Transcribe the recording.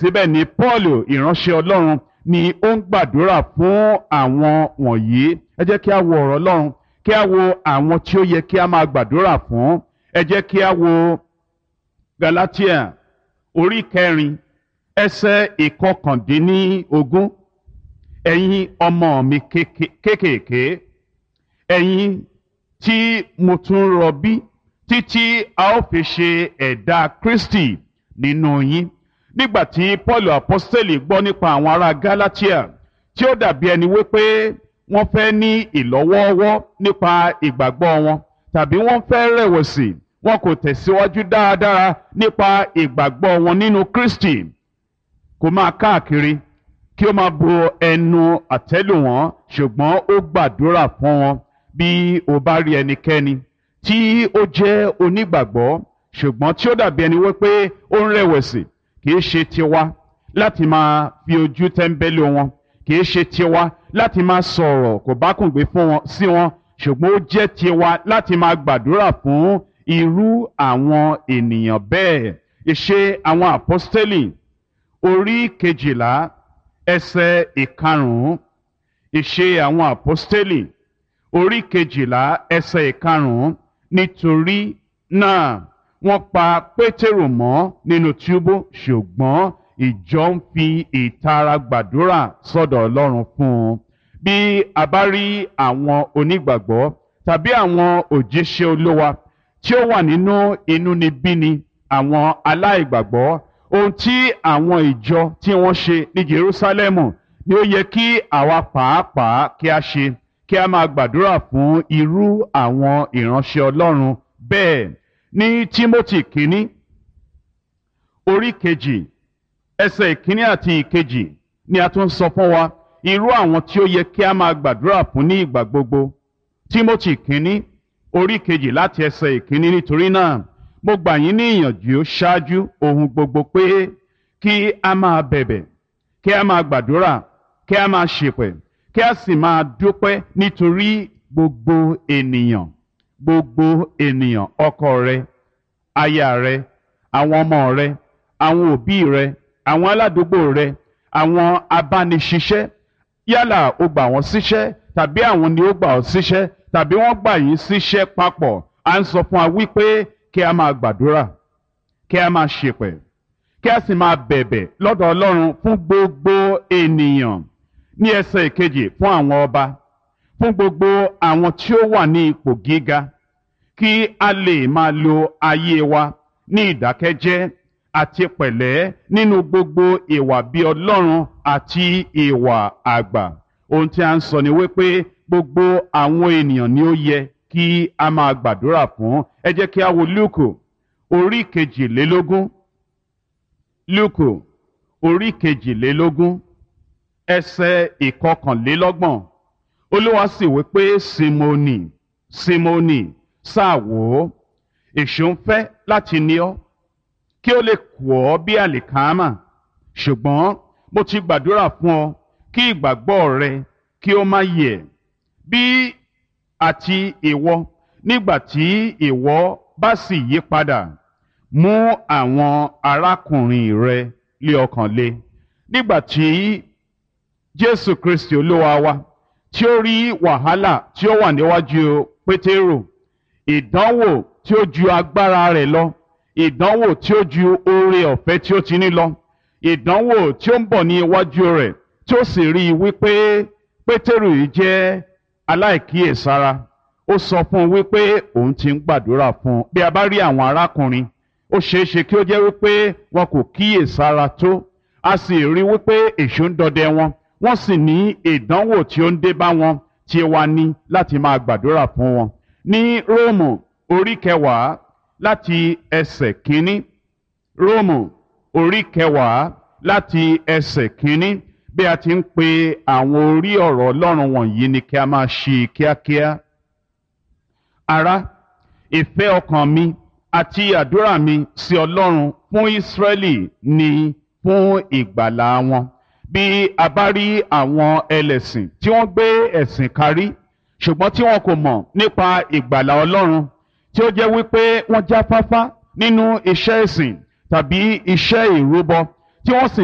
síbẹ̀síbẹ̀ ní Paul ìránṣẹ́ Ọlọ́run ni ó ń gbàdúrà fún àwọn wọ̀nyí ẹ jẹ́ kí a wo ọ̀rọ̀ Ọlọ́run kí a wo àwọn tí ó yẹ kí a máa gbàdúrà fún ẹ jẹ́ kí a wo Galatia orí kẹrin ẹsẹ̀ ìkọkàndínlógún ẹ̀yin ọmọ mi kéékèèké ẹ̀yin tí mo tún rọbí títí a ó fi ṣe ẹ̀dá Kristi nínú yín nígbà tí Paul apostoli gbọ́ nípa àwọn ará Galatia tí ó dàbí ẹni wípé wọ́n fẹ́ ní ìlọ́wọ́ọ́wọ́ nípa ìgbàgbọ́ wọn tàbí wọ́n fẹ́ rẹ̀wẹ̀sì wọn kò tẹ̀síwájú dáadáa nípa ìgbàgbọ́ wọn nínú Kristi kò máa káàkiri kí ó máa bo ẹnu àtẹ́lù wọn ṣùgbọ́n ó gbàdúrà fún wọn bí o bá rí ẹnikẹ́ni tí ó jẹ́ onígbàgbọ́ ṣùgbọ́n tí ó dàbí ẹni wípé ó ń rẹ̀wẹ̀sì kì í ṣe tiwa láti máa fi ojú tẹ́ńbẹ́lú wọn kì í ṣe tiwa láti máa sọ̀rọ̀ kò bá kùn gbé fún wọn sí wọn ṣùgbọ́n ó jẹ́ tiwa láti máa gbàdúrà fún irú àwọn ènìyàn bẹ́ẹ̀ ìṣe àwọn àpọ́stélì orí kejìlá ẹsẹ̀ ìkarùn-ún ìṣe àwọn àpọ́stélì orí kejìlá ẹsẹ̀ ìkarùn-ún nítorí náà wọ́n pa pétérù mọ́ nínú túbú ṣùgbọ́n ìjọ ń fi ìtara gbàdúrà sọ́dọ̀ ọlọ́run fún un bí a bá rí àwọn onígbàgbọ́ tàbí àwọn òjíṣẹ́ olówa tí ó wà nínú inúnibíni àwọn aláìgbàgbọ́ ohun tí àwọn ìjọ tí wọ́n ṣe ní Jerúsálẹ́mù ni ó yẹ kí àwa pàápàá kí a ṣe kí a máa gbàdúrà fún irú àwọn ìránṣẹ́ Ọlọ́run bẹ́ẹ̀ ní Tímótì kínní orí kejì ẹsẹ̀ ìkíní àti ìkejì ni a tún sọ fún wa irú àwọn tí ó yẹ kí a máa gbàdúrà fún ní ìgbà gbogbo Tímótì kínní orí kejì láti ẹsẹ̀ ìkíní nítorí náà mo gbà yín ní ìyànjú ṣáájú ohun gbogbo pé kí a máa bẹ̀bẹ̀ kí a máa gbàdúrà kí a máa ṣèpẹ̀ kí a sì máa dúpẹ́ nítorí gbogbo ènìyàn gbogbo ènìyàn ọkọ rẹ aya rẹ àwọn ọmọ rẹ àwọn òbí rẹ àwọn aládùúgbò rẹ àwọn abániṣiṣẹ́ yálà o gbà wọ́n síṣẹ́ tàbí àwọn ni ó gbà ọ́ síṣẹ́ tàbí wọ́n gbà yín síṣẹ́ papọ̀ à ń sọ fún wa wípé kí a máa gbàdúrà kí a máa ṣèpẹ̀ kí a sì máa bẹ̀bẹ̀ lọ́dọ̀ Ọlọ́run fún gbogbo ènìyàn ní ẹsẹ̀ ìkejì fún àwọn ọba fún gbogbo àwọn tí ó wà ní ipò gíga kí a lè máa lo ayé wa ní ìdákẹ́jẹ́ àti pẹ̀lẹ́ nínú gbogbo ìwà bí Ọlọ́run àti ìwà àgbà ohun tí a ń sọ ni wípé gbogbo àwọn ènìyàn ni ó yẹ kí a máa gbàdúrà fún ẹ jẹ́ kí a wo Lúùkù orí kejìlélógún Lúùkù orí kejìlélógún ẹsẹ̀ ìkọkànlélọ́gbọ̀n Olúwa sì wí pé Símónì Símónì sáà wò ó èṣù ń fẹ́ láti ní ọ kí ó lè kù ọ́ bí àlìkámà ṣùgbọ́n mo ti gbàdúrà fún ọ kí ìgbàgbọ́ rẹ kí ó má yẹ̀ bí àti ìwọ nígbà tí ìwọ bá sì yí padà mú àwọn arákùnrin rẹ lé ọkàn le nígbà tí Jésù Kristi Olúwa wa tí ó rí wàhálà tí ó wà níwájú Pétérù ìdánwò tí ó ju agbára rẹ̀ lọ ìdánwò tí ó ju oore ọ̀fẹ́ tí ó ti ní lọ ìdánwò tí ó ń bọ̀ ní iwájú rẹ̀ tí ó sì rí i wípé Pétérù yìí jẹ́ aláìkíyèsára ó sọ fún un wípé òun ti ń gbàdúrà fún un bí a bá rí àwọn arákùnrin ó ṣeé ṣe kí ó jẹ́ wípé wọn kò kíyèsára tó a sì rí wípé èṣù ń dọdẹ wọn wọ́n sì ní ìdánwò tí ó ń dé bá wọn tí wá ní láti máa gbàdúrà fún wọn ní Róòmù orí kẹwàá láti ẹsẹ̀ kínní Róòmù orí kẹwàá láti ẹsẹ̀ kínní bí a ti ń pe àwọn orí ọ̀rọ̀ Ọlọ́run wọ̀nyí ni kí a máa ṣí kíákíá. Ará ìfẹ́ ọkàn mi àti àdúrà mi sí Ọlọ́run fún Ísírẹ́lì ni fún ìgbàlà wọn. Bí a bá rí àwọn ẹlẹ́sìn tí wọ́n gbé ẹ̀sìn kárí ṣùgbọ́n tí wọn kò mọ̀ nípa ìgbàlà Ọlọ́run tí ó jẹ́ wípé wọ́n jáfáfá nínú iṣẹ́ ìsìn tàbí iṣẹ́ ìrúbọ tí wọ́n sì